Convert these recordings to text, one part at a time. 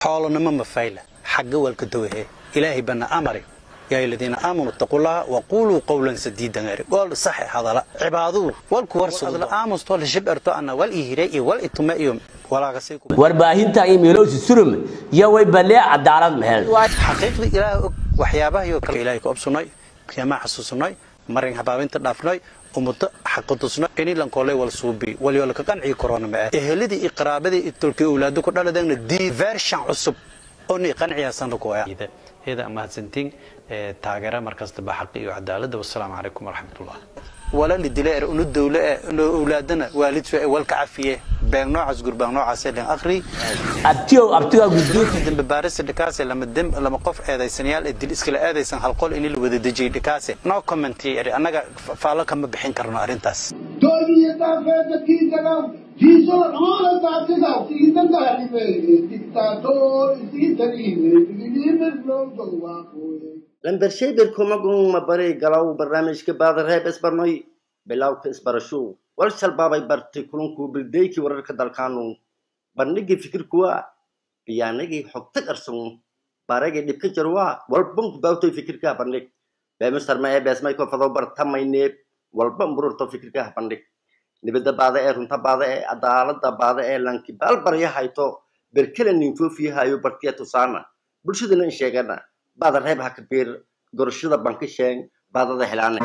xoolonimo mafayla xagga walka dawahe ilaahay bana amari yaa aladiina aamanuu ittaqullaha waquuluu qawlan sadiidan eri gool saxe hadala cibaaduu walku warsado aamusto la shibirto ana wal ihire iyo wal itume iyo walaagasay ku warbaahinta iyo meelowsi surum iyo way balee cadaalad mehel xaqiiqdii ilaahay og waxyaabahayoo kale ilaahay ku obsunay qiyamaa xasuusunay marin habaabinta dhaafnay ummaddo xaqatusno inilankoolay wal suubi walyolka qancii korona ma ah eheladii iyo qaraabadii iyo tolkii owlaado ku dhaladeenna dii vershan cusub oo ni qanciyaasanna ku ah heeda mahadsantiin taageera markastaba xaqi iyo cadaaladda wasalaamu calaykum waraxmatullah wala la dilay er unu dawle eh unu owlaadana waalid soo walka cafiye been noocaas gurbaan noocaas leen akhri abtiyow abtigaa guddoonka dambe baarista dhikaase lama dem lama qof eedaysanayaal ee dil iskala eedaysan hal qol in la wada dejiyay dhikaase no comment eri annaga faalo kama bixin karno arrintaas Dönüyorlar dadkiisaga jiiso dhammaan daadsiga siidan gaaribe diktator isiitariime digiliimis loo dogwaaqooye lambershaybir kumagun mabaray galaw barnaamijka baadareeb isbarnoy bilowka isbarasho wal shalbaabay bartay kulunku bildeykii wararka dalkaanu bandhigii fikirkuwa biyaanagii xogta qarsan baragii dhibka jarwa walbanku baawtoy fikirkaa bandhig beemisarma ee beesmayko fadoo bartamayneeb walba mbururto fikirkaa bandhig nibada baada ee runta baada ee cadaalada baada ee lanki baalbarya hayto berkele ninfoofiyahayo bartiya tusaana bulshadana in sheegana baada reeb ha kabiir gorashada banka sheeng baadada helaane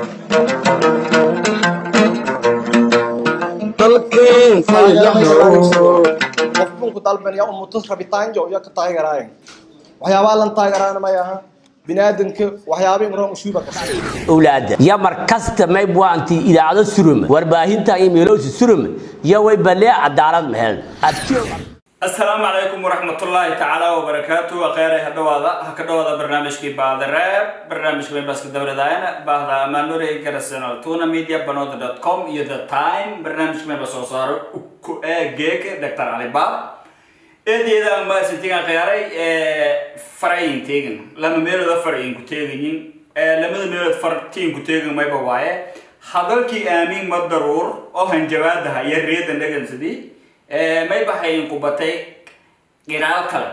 qofbunku dalbanaya umutus rabitaanjo iyo ka taageeraayan waxyaabaa lan taageeraana may aha biniaadanka waxyaabay roon ushuuba ka owlaada iyo markasta maybwaanti idaacado surum warbaahinta iyo meelowsi surum iyo way balee cadaalad mehel abtiyow asalaamu calaykum waraxmatullaahi tacaala wabarakaatu akheeray ha dhawaada ha ka dhawaada barnaamijkii baadareeb barnaamijka membaska dowladayana baahda amaanore garasano tuna media banoda dot com iyo the time barnaamijka memba soo saaro ku ee geeka dr cali baab eedeeda amaasintigan khiyaaray farayin teegin lama meelooda farayin ku teegayin lamada meelood fartiin ku teegin mayba waaye hadalkii aamin ma daruur oo hanjabaadaha iyo reedan dhagansadi may baxayin ku batay giraal kale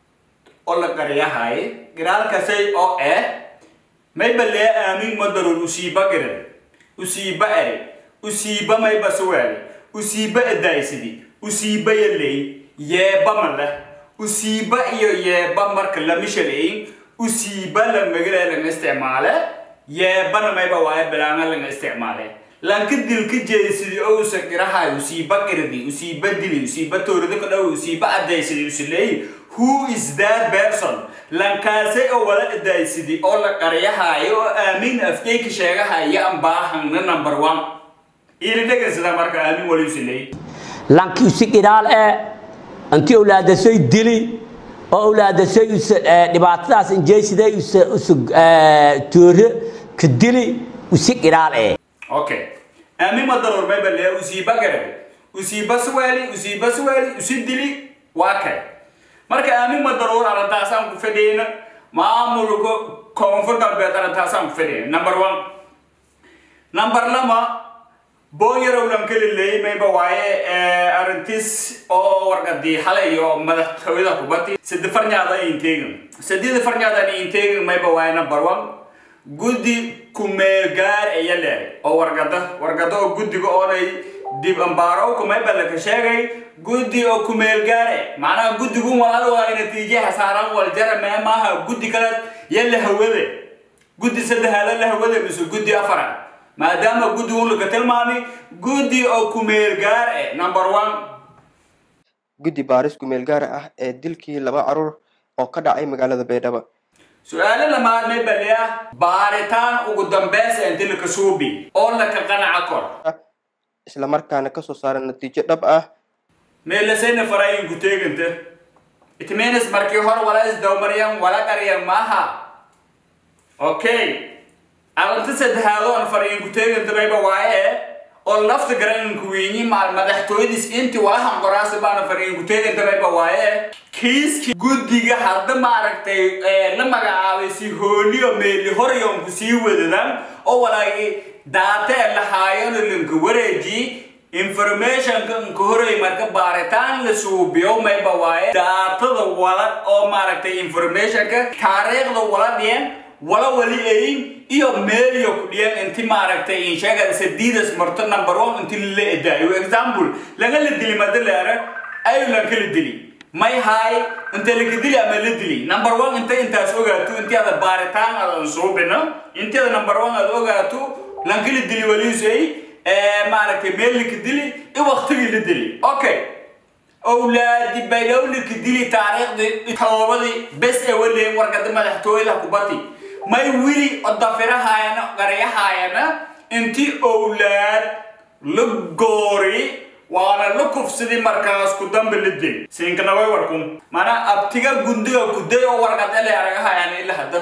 oo la qariyahay giraalkasay oo eh mayba lee aamin ma daruur usiiba giran usiiba eri usiiba mayba suwaali usiiba edaysidi usiiba yaley yeeba ma leh usiiba iyo yeeba marka lama shaleyn usiiba la magala laga isticmaale yeebana mayba waaye bilaanga laga isticmaale lanka dilka jeedsidi oo usa girahay usiiba girdi usiiba dili usiiba toorida ka dhow usiiba adaysidi usileey who is that person lankaase oo wala adaysidi oo la qaryahayo oo aamin afkeyka sheegahaya aan baahangna number one ili dhegansada marka aamin wali usileey lanki usi giraal ee anti owlaadasay dili oo owlaadasay usa dhibaatadaas injeysida usa usa toore ka dili usi giraal ee okay aamin ma daruur mayba lee usiiba garab usiiba suwaali usiiba suwaali usi dili waa kay marka aamin ma daruur arrintaasaan ku fadhiyeyna maamulka koonfur galbeed arrintaasaan ku fadhiyeyna number one number lama boonyarow lankaliley mayba waaye arrintiis oo warqadii xalay iyo madaxtooyada kubati sadi farnyaada inteegin sadida farnyaada inteegin mayba waaye number one guddi kumeelgaar aya leehay oo wargada wargada oo guddiga oonay dib ambaaro kumayba laka sheegay guddi oo kumeelgaare macnaha guddigun walaal waa natiijaha saaran waljara mee maaha guddi kale ya la hawade guddi saddexaada la hawade mise guddi afara maadaama guddigun laka tilmaamay guddi oo kumeelgaar eh number one guddi baaris kumeel gaar ah ee dilkii laba caruur oo ka dhacay magaalada baydhabo su-aalo lamaad may baliya baaritaan ugu dambeysa inti laka suubi oo laka qanaca kor isla markaana kasoo saara natiijo dhab ah meelasayna farayin ku teeganta itmenis markii hore wala isdawmaryan wala qaryan maaha okay arinta saddexaad oon farayin ku teeganta mayba waaye oo lafta garaninku wiinyi maal madaxtooyadiis inti walahan qoraasa baana farayin ku teeganta mayba waaye kiiskii guddiga hadda maaragtay la magacaabay si hooliyo meeli horyoonku sii wadadan oo walaagi daate lahaayono lanka wareeji informationka nka horay marka baaritaan la suubiyo mayba waaye daatada wala oo maaragtay informationka taariikhda wala dhiyan wala wali ayin iyo meeliyo ku dhiyan inti maaragtay insheegada sadiidas marto number one inti la edaayo example laga la dili madaleera ayu lanka la dili may haay inta laka dili ama la dili number one inta intaas ogaato inti ada baaritaan adan suubino inti ada number one aad ogaato lanka la dili waliisay maaragtay meel laka dili i waqtigii la dili okay awlaadi baylowlika dili taariikhdii toobadii bes ee waleen wargada madaxtooyada kubati may wili odafirahaayana qaryahaayana intii owlaad la goori waana la kufsidii markaas ku dambe la dil siinkana way warkun mana abtiga gundiga kuday oo wargad ele aragahayaan ila hadda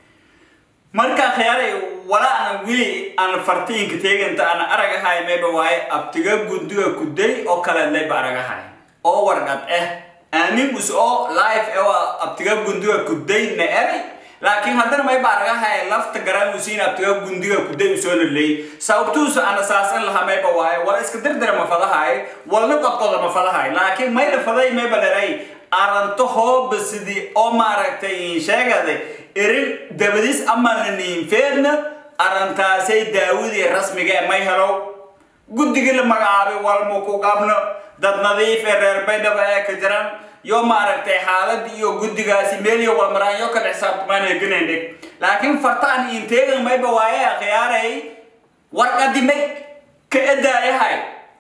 marka khiyaaray wala ana wili aan fartiinka teeganta ana aragahay mayba waaye abtiga gundiga kuday oo kale leyba aragahay oo wargad eh aamingus oo life ee waa abtiga gundiga kuday na eray laakiin haddana mayba aragahay lafta garaanusiin abtiga gundiga kuday usoo laleey sababtuusa ana saasan laha mayba waaye wala iska dardara ma fadahay walna qodqoda ma fadahay laakiin mayla faday mayba leray aranto hooba sidii oo maaragtay sheegade erin dabadiis ama la niinfeedna arrintaasay daawadii rasmiga ee may helo guddigii la magacaabay walmu ku qabno dad nadiif ee reer baydhaba ee ka jiran yo maaragtay xaaladii iyo guddigaasi meel iyo walmaraan yo kala xisaabtamaan heganayndhig laakiin fartaan inteegan mayba waaye khiyaaray warqadimay ka edaayahay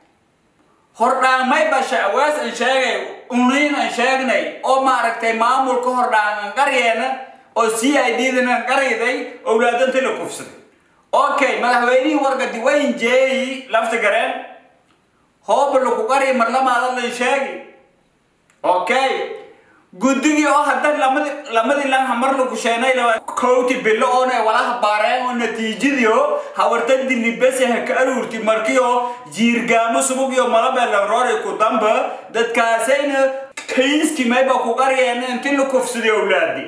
hordhaan mayba shacwaas an sheegay uniin an sheegnay oo maaragtay maamulka hordhaan an qaryeena oo c i d dan an qarayday owlaadanta la kufsaday okay madaxweynihii wargadi wayn jeeyi lafta gareen hooba laku qari marlamaada lan sheegi okay guddigii oo hadda lamadi lamadii lan hamar lagu sheenay laba kowti bilo oona walaha baareen oo natiijadii hawartadii libese ha ka aruurti markii oo jiirgaamo subug iyo malabee lanroori ku damba dadkaasayna kayskii mayba ku qariyeen inti la kufsaday owlaadi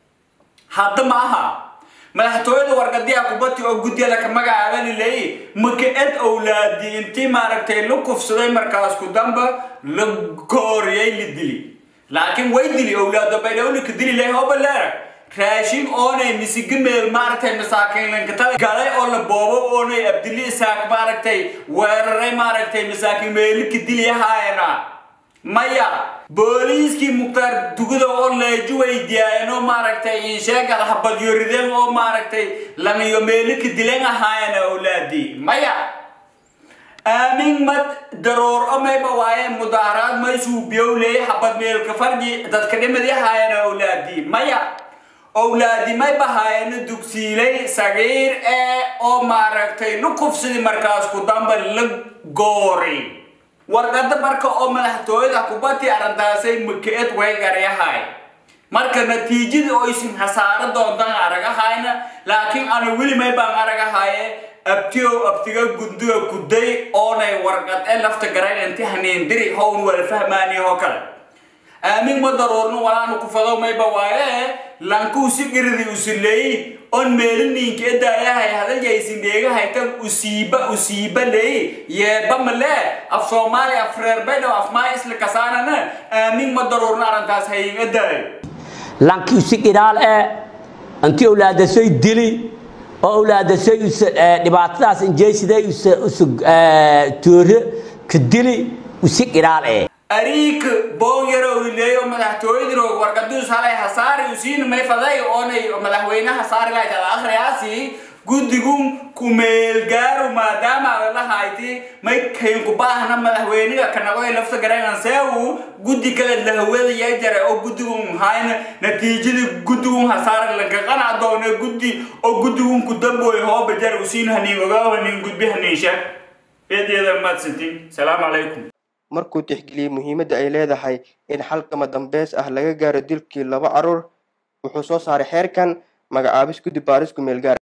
hadda ma aha madaxtooyada wargadiya kubati oo guddiga laka magacaaba lileeyi maka ed owlaadi intii maaragtay la kufsaday markaas ku damba la gooriyay la dili laakiin way dili owlaado baydhawlika dili leh hooba leera raashin oonay misigi meel maaragtay masaakiin lankatada galay oo la boobo oonay abdili isaaq maaragtay weeraray maaragtay masaakiin meelika dili haayana maya booliiskii mukhtaar dugada oo leeju weydiyaayeen oo maaragtay insheegada habadyorideen oo maaragtay laniyo meelika dileen ahaayana owlaadii maya aamin mad daroor o mayba waaye mudaaraad may suubiyowley habad meelka farji dadka dhimadi ahaayana owlaadii maya owlaadi may bahaayana dugsiilay sagiir ee oo maaragtay la kufsidi markaas ku damba la goori warqada marka oo madaxtooyada kubati arrintaasay maka-ed way garyahay marka natiijadii oo isin hasaaro doontaan aragahayna laakiin ana weli may baan aragahaye abtiyow abtiga gundiga guday oonay warqad ee lafta garayn inti haniindiri hown wala fahmaani oo kale aamin ma daruurno walaanu ku fado mayba waaye lankuu si giridi usileey on meeliniinka edaayahay hadalgaysin dheegahaytan usiiba usiiba leey yeeba male af soomaali af reer baydhaw af maa isla kasaanana aamin ma daruurno arrintaas hayin edaayo lankii usi qidhaal ee intii owlaadasay dili oo owlaadasay dhibaatadaas injeysiday usu toore ka dili usi qidhaal ee ariik boon yarow lileeyo madaxtooyadii roog wargaduus halay hasaari usiina may faday oonay madaxweynaha saari lahayd al akhriyaasi guddigun kumeelgaaru maadaama adalahayti may kaynkubaahna madaxweyniga kanagoy lafta garaynan seewu guddi kale lahawada yaa jara oo guddigun hayna natiijadii guddigun hasaari lanka qanac doone guddi oo guddigun ku dambooy hooba jar usiin haniin ogaaw haniin gudbi haniin sheeg eedeeda maadsantiin salaamu calaykum markuu tixgeliyey muhiimadda ay leedahay in xalkama dambeys ah laga gaaro dilkii laba carruur wuxuu soo saaray xeerkan magacaabis guddi baaris ku meel gaar